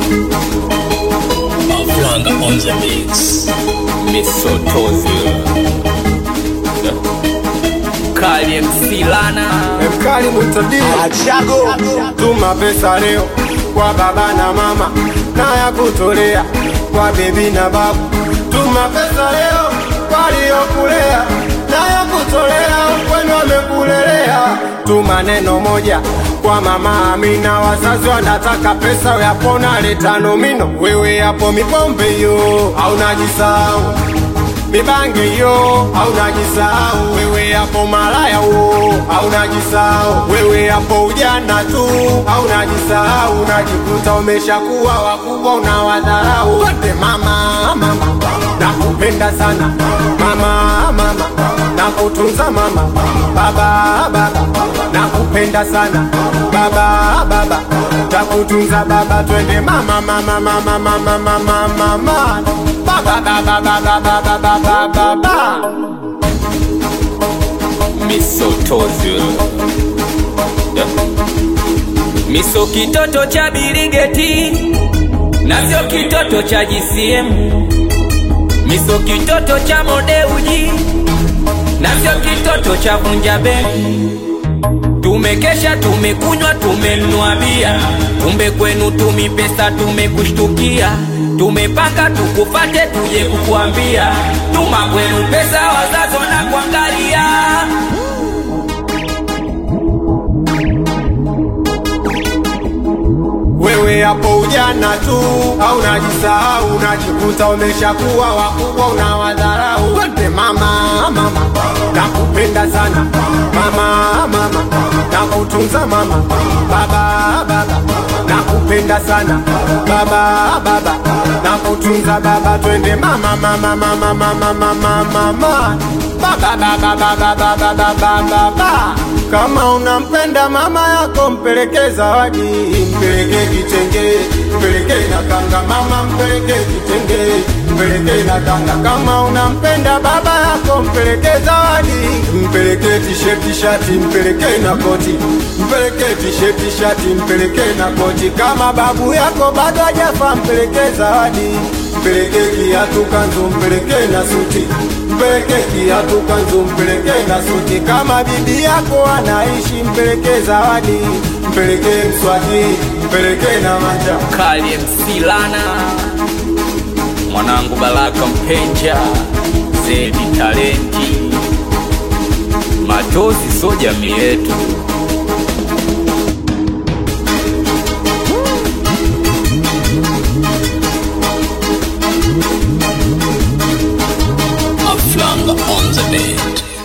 Maflanga on the mix. Misotozi Kali MC Lana Mkali mutadi Achago tuma pesa leo kwa baba na mama na ya kutolea kwa bebi na babu. Tuma pesa leo waliokulea na ya kutolea kwenu wamekulelea. Tuma neno moja kwa mama Amina, wazazi wanataka pesa yapona leta nomino. Wewe hapo mipombe hiyo au najisahau mibange hiyo au najisahau wewe hapo malaya huo au najisahau wewe hapo ujana tu au najisahau unajikuta umeshakuwa wakubwa unawadharau wote mama mama nakupenda sana mama mama nakutunza mama baba baba nakupenda sana baba baba takutunza baba twende mama mama mama mama mama mama baba baba baba baba baba baba Misotozi Miso kitoto cha Biligeti na sio kitoto cha GCM Miso kitoto cha Modeuji na sio kitoto cha Vunja Benki Tumekesha, tumekunywa, tumenunua bia, kumbe kwenu tumi pesa tumekushtukia. Tumepanga tukufate, tuje kukuambia, tuma kwenu pesa, wazazi wanakuangalia. wewe hapo ujana tu au najisahau unajikuta umeshakuwa wakubwa unawadharau wote mama mama nakupenda sana mama mama nakutunza mama baba baba nakupenda sana baba baba nakutunza baba twende mama mama mama mama mama mama baba baba baba baba baba baba kama unampenda mama yako mpeleke zawadi mpeleke kitenge mpeleke na kanga mama mpeleke kitenge mpeleke na kanga kama unampenda baba yako mpeleke zawadi mpeleke tisheti shati mpeleke na koti mpeleke tisheti shati mpeleke na koti kama babu yako bado hajafa mpeleke zawadi mpeleke kiatu kanzu mpeleke na suti mpeleke kiatu kanzu mpeleke na suti kama bibi yako anaishi mpeleke zawadi mpeleke mswaki mpeleke na manja Kali MC Lana, mwanangu Baraka Mpenja, Zedi Talenti, Matozi so jamii yetu. Maflanga on the beat.